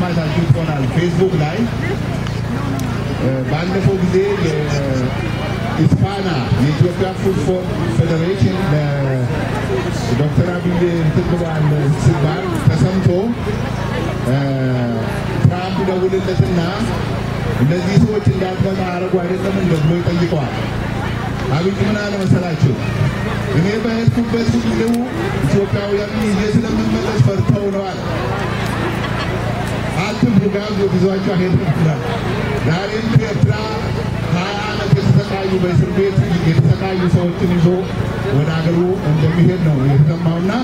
ምናልባት አይታችሁት ይሆናል ፌስቡክ ላይ ባለፈው ጊዜ የኢስፓና የኢትዮጵያ ፉትቦል ፌዴሬሽን ለዶክተር አብይ እንትን ብሏል ሲባል ተሰምቶ ትራምፕ ደውልለትና እነዚህ ሰዎች እንዳትመጣ አረጉ አይደለም እንደ ብሎ ይጠይቀዋል። አብይ ምን አለ መሰላችሁ? እኔ በሄድኩበት ሁሉ ኢትዮጵያውያን ይዤ ስለምመለስ ፈርተው ነው አለ። አትፍሩ ጋብዞ ይዟቸው ሄድም ይላል። ዛሬም ከኤርትራ ሀያ ዓመት የተሰቃዩ በእስር ቤት የተሰቃዩ ሰዎችን ይዞ ወደ ሀገሩ እንደሚሄድ ነው የተሰማውና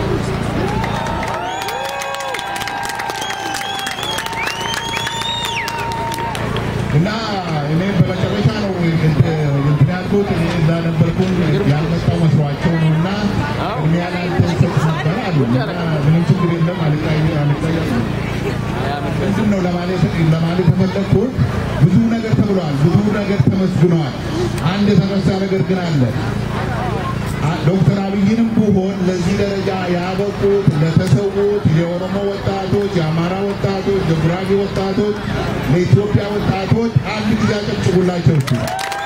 እና እኔ በመጨረሻ ነው እንትን ያልኩት። እኔ እዛ ነበርኩኝ ያልመጣው መስሏቸው ነው እና እኔ ያላንተ ሰጥ ነበር አሉ እና ምንም ችግር የለም አልጠየቅም ምንድን ነው ለማለት ለማለት የፈለግኩት ብዙ ነገር ተብሏል፣ ብዙ ነገር ተመስግነዋል። አንድ የተረሳ ነገር ግን አለ። ዶክተር አብይንም ቢሆን ለዚህ ደረጃ ያበቁት ለተሰዉት የኦሮሞ ወጣቶች፣ የአማራ ወጣቶች፣ የጉራጌ ወጣቶች፣ ለኢትዮጵያ ወጣቶች አንድ ጊዜ አጨብጭቡላቸው እስኪ።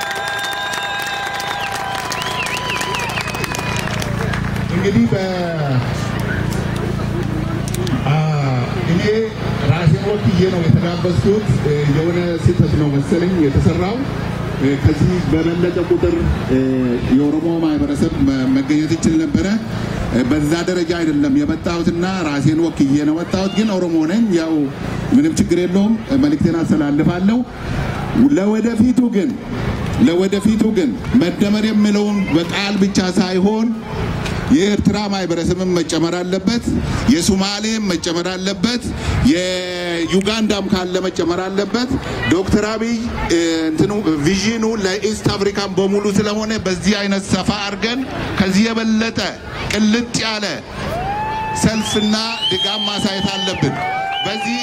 እንግዲህ በ እኔ ራሴን ወክዬ ነው የተጋበዝኩት። የሆነ ስህተት ነው መሰለኝ የተሰራው። ከዚህ በበለጠ ቁጥር የኦሮሞ ማህበረሰብ መገኘት ይችል ነበረ። በዛ ደረጃ አይደለም የመጣሁትና ራሴን ወክዬ ነው መጣሁት። ግን ኦሮሞ ነኝ። ያው ምንም ችግር የለውም። መልእክቴን አስተላልፋለሁ። ለወደፊቱ ግን ለወደፊቱ ግን መደመር የሚለውን በቃል ብቻ ሳይሆን የኤርትራ ማህበረሰብም መጨመር አለበት። የሱማሌም መጨመር አለበት። የዩጋንዳም ካለ መጨመር አለበት። ዶክተር አብይ እንትኑ ቪዥኑ ለኢስት አፍሪካን በሙሉ ስለሆነ በዚህ አይነት ሰፋ አድርገን ከዚህ የበለጠ ቅልጥ ያለ ሰልፍና ድጋም ማሳየት አለብን። በዚህ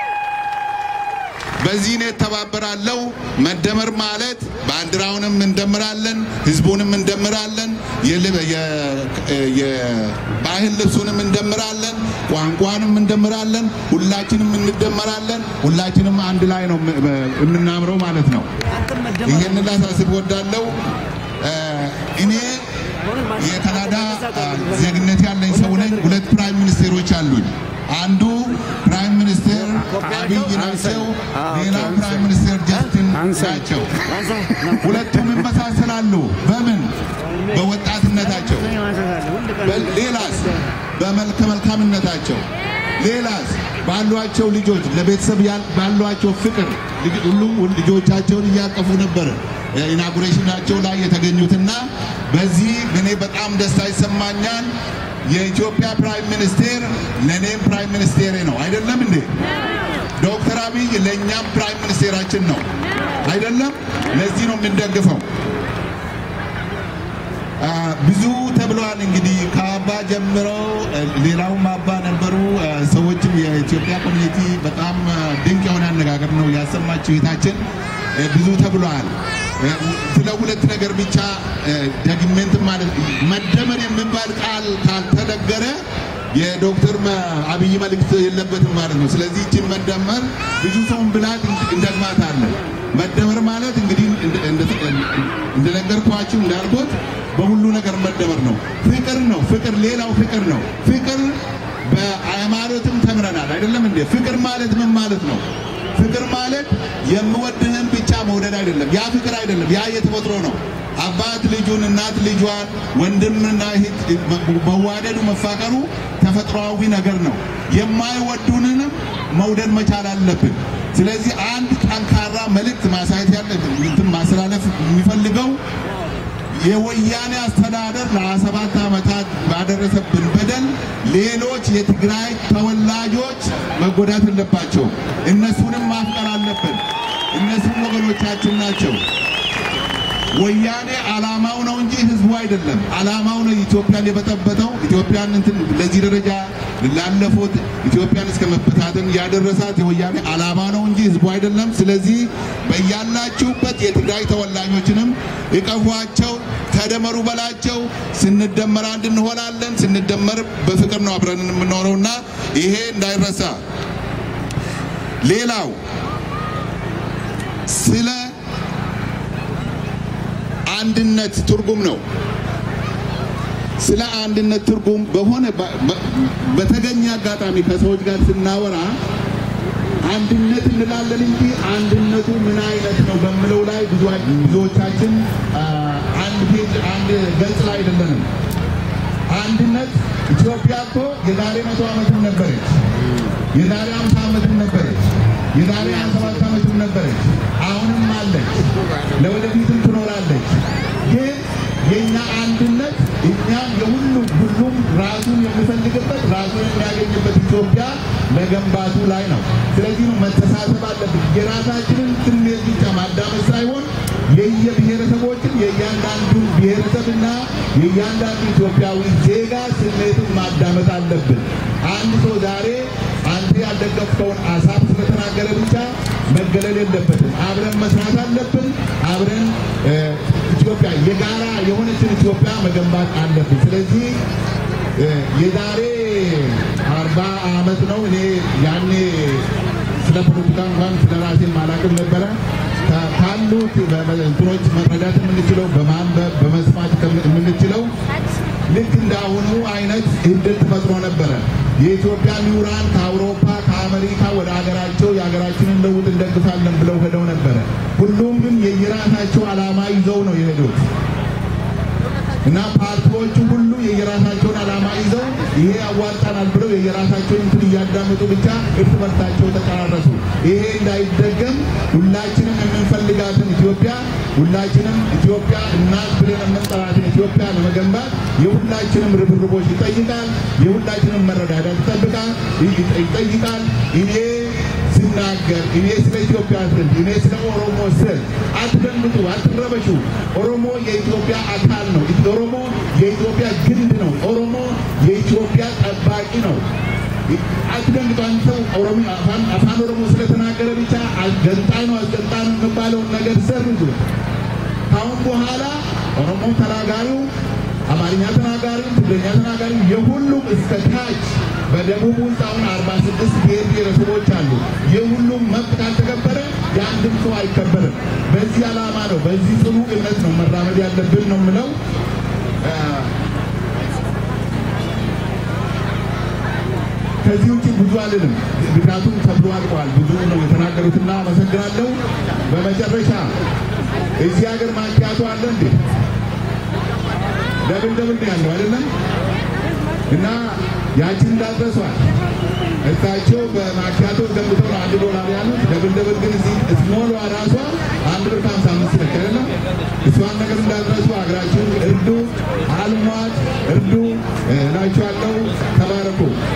በዚህ እኔ እተባበራለሁ። መደመር ማለት ባንዲራውንም እንደምራለን፣ ህዝቡንም እንደምራለን፣ የባህል ልብሱንም እንደምራለን፣ ቋንቋንም እንደምራለን። ሁላችንም እንደመራለን። ሁላችንም አንድ ላይ ነው የምናምረው ማለት ነው። ይህን ላሳስብ ወዳለው እኔ የካናዳ ዜግነት ያለኝ ሰው ነኝ። ሁለት ፕራይም ሚኒስቴሮች አሉኝ። አንዱ ፕራይም ሚኒስቴር አብይ ናቸው። ሌላው ፕራይም ሚኒስቴር ጀስቲን ናቸው። ሁለቱም ይመሳሰላሉ። በምን? በወጣትነታቸው። ሌላስ? በመልከ መልካምነታቸው። ሌላስ? ባሏቸው ልጆች፣ ለቤተሰብ ባሏቸው ፍቅር ሁሉም ልጆቻቸውን እያቀፉ ነበረ ኢናጉሬሽናቸው ላይ የተገኙትና በዚህ እኔ በጣም ደስታ ይሰማኛል። የኢትዮጵያ ፕራይም ሚኒስቴር ለእኔም ፕራይም ሚኒስቴሬ ነው አይደለም እንዴ? ዶክተር አብይ ለእኛም ፕራይም ሚኒስቴራችን ነው አይደለም? ለዚህ ነው የምንደግፈው። ብዙ ተብለዋል። እንግዲህ ከአባ ጀምረው ሌላውም አባ ነበሩ። ሰዎችም የኢትዮጵያ ኮሚኒቲ በጣም ድንቅ የሆነ አነጋገር ነው ያሰማችው እህታችን። ብዙ ተብለዋል። ስለ ሁለት ነገር ብቻ ደግሜንት ማለት መደመር የሚባል ቃል ካልተነገረ የዶክተር አብይ መልእክት የለበትም ማለት ነው። ስለዚህ ይችን መደመር ብዙ ሰውን ብላት እንደግማታለን። መደመር ማለት እንግዲህ እንደነገርኳችሁ እንዳልኩት በሁሉ ነገር መደመር ነው። ፍቅር ነው። ፍቅር ሌላው ፍቅር ነው። ፍቅር በሃይማኖትም ተምረናል አይደለም እንዴ? ፍቅር ማለት ምን ማለት ነው? ፍቅር ማለት የምወድህን ብቻ መውደድ አይደለም። ያ ፍቅር አይደለም። ያ የተፈጥሮ ነው። አባት ልጁን፣ እናት ልጇን፣ ወንድምና እህት መዋደዱ መፋቀሩ ተፈጥሯዊ ነገር ነው። የማይወዱንንም መውደድ መቻል አለብን። ስለዚህ አንድ ጠንካራ መልእክት ማሳየት ያለብን እንትን ማስተላለፍ የሚፈልገው የወያኔ አስተዳደር ለሰባት ዓመታት ባደረሰብን በደል ሌሎች የትግራይ ተወላጆች መጎዳት የለባቸውም። እነሱንም ማፍቀር አለብን። እነሱም ወገኖቻችን ናቸው። ወያኔ ዓላማው ነው እንጂ ህዝቡ አይደለም። ዓላማው ነው ኢትዮጵያን የበጠበጠው ኢትዮጵያን እንትን ለዚህ ደረጃ ላለፉት ኢትዮጵያን እስከ መበታተን ያደረሳት የወያኔ ዓላማ ነው እንጂ ህዝቡ አይደለም። ስለዚህ በያላችሁበት የትግራይ ተወላጆችንም እቀፏቸው፣ ተደመሩ በላቸው። ስንደመር አንድ እንሆናለን። ስንደመር በፍቅር ነው አብረን የምንኖረውና ይሄ እንዳይረሳ። ሌላው ስለ አንድነት ትርጉም ነው። ስለ አንድነት ትርጉም በሆነ በተገኘ አጋጣሚ ከሰዎች ጋር ስናወራ አንድነት እንላለን እንጂ አንድነቱ ምን አይነት ነው በምለው ላይ ብዙዎቻችን አንድ ፔጅ አንድ ገጽ ላይ አይደለንም። አንድነት ኢትዮጵያ እኮ የዛሬ መቶ ዓመትም ነበረች፣ የዛሬ አምሳ ዓመትም ነበረች፣ የዛሬ ሀያ ሰባት ዓመትም ነበረች፣ አሁንም አለች፣ ለወደፊትም ትኖራለች። ግን የእኛ አንድነት እኛም የሁሉም ሁሉም ራሱን የሚፈልግበት ራሱን የሚያገኝበት ኢትዮጵያ መገንባቱ ላይ ነው። ስለዚህ ነው መተሳሰብ አለብን። የራሳችንን ስሜት ብቻ ማዳመጥ ሳይሆን የየብሔረሰቦችን የእያንዳንዱን ብሔረሰብና የእያንዳንዱ ኢትዮጵያዊ ዜጋ ስሜትን ማዳመጥ አለብን። አንድ ሰው ዛሬ አንተ ያልደገፍከውን ሀሳብ ስለተናገረ ብቻ መገለል የለበትም። አብረን መስራት አለብን። አብረን ኢትዮጵያ የጋራ የሆነችን ኢትዮጵያ መገንባት አለብን። ስለዚህ የዛሬ አርባ ዓመት ነው እኔ ያኔ ስለ ፖለቲካ እንኳን ስለ ራሴን ማላቅም ነበረ። ካሉት እንትኖች መረዳት የምንችለው በማንበብ በመስማት የምንችለው ልክ እንደ አሁኑ አይነት እድል ተፈጥሮ ነበረ። የኢትዮጵያ ምሁራን ከአውሮፓ ከአሜሪካ ወደ ሀገራቸው የሀገራችንን ለውጥ እንደግፋለን ብለው ሄደው ነበረ። ሁሉም ግን የየራሳቸው ዓላማ ይዘው ነው የሄዱት እና ፓርቲዎቹ ሁሉ የየራሳቸውን ዓላማ ይዘው ይሄ ያዋጣናል ብለው የየራሳቸውን እንትን እያዳመጡ ብቻ እርስ በርሳቸው ተጨራረሱ። ይሄ እንዳይደገም ሁላችንም የምንፈልጋትን ኢትዮጵያ ሁላችንም ኢትዮጵያ እናት ብለን የምንጠራትን ኢትዮጵያ ለመገንባት የሁላችንም ርብርቦች ይጠይቃል። የሁላችንም መረዳዳት ይጠብቃል ይጠይቃል። እኔ ስናገር እኔ ስለ ኢትዮጵያ ስል እኔ ስለ ኦሮሞ ስል አትደንግጡ፣ አትረበሹ። ኦሮሞ የኢትዮጵያ አካል ነው። ኦሮሞ የኢትዮጵያ ግንድ ነው። ኦሮሞ የኢትዮጵያ ጠባቂ ነው። አትደንግጡ። አንድ ሰው ኦሮሞ አፋን ኦሮሞ ስለተናገረ ብቻ ገንጣይ ነው አስገንጣይ ነው የሚባለውን ነገር ሰርዙ። ካሁን በኋላ ኦሮሞ ተናጋሪው አማርኛ ተናጋሪው ትግርኛ ተናጋሪው የሁሉም እስከ ታች በደቡብ ውስጥ አሁን አርባ ስድስት ብሔር ብሔረሰቦች አሉ። የሁሉም መብት ካልተከበረ የአንድም ሰው አይከበርም። በዚህ ዓላማ ነው፣ በዚህ ጽኑ እምነት ነው መራመድ ያለብን ነው የምለው። ከዚህ ውጭ ብዙ አልልም፣ ምክንያቱም ተብሎ አልቋል። ብዙ ነው የተናገሩትና አመሰግናለሁ። በመጨረሻ እዚህ ሀገር ማኪያቶ አለ እንዴ? ደብል ደብል ነው ያለው አይደለም? እና ያችን እንዳትረሷል። እሳቸው በማኪያቶ ገንብተው ነው አንድ ዶላር ያሉት። ደብል ደብል ግን እዚህ ስሞሏ ራሷ አንድ ብር ከሀምሳ አምስት ነች አይደለም? እሷን ነገር እንዳትረሱ። ሀገራችሁን እርዱ፣ አልሟት፣ እርዱ እላችኋለሁ። ተባረኩ።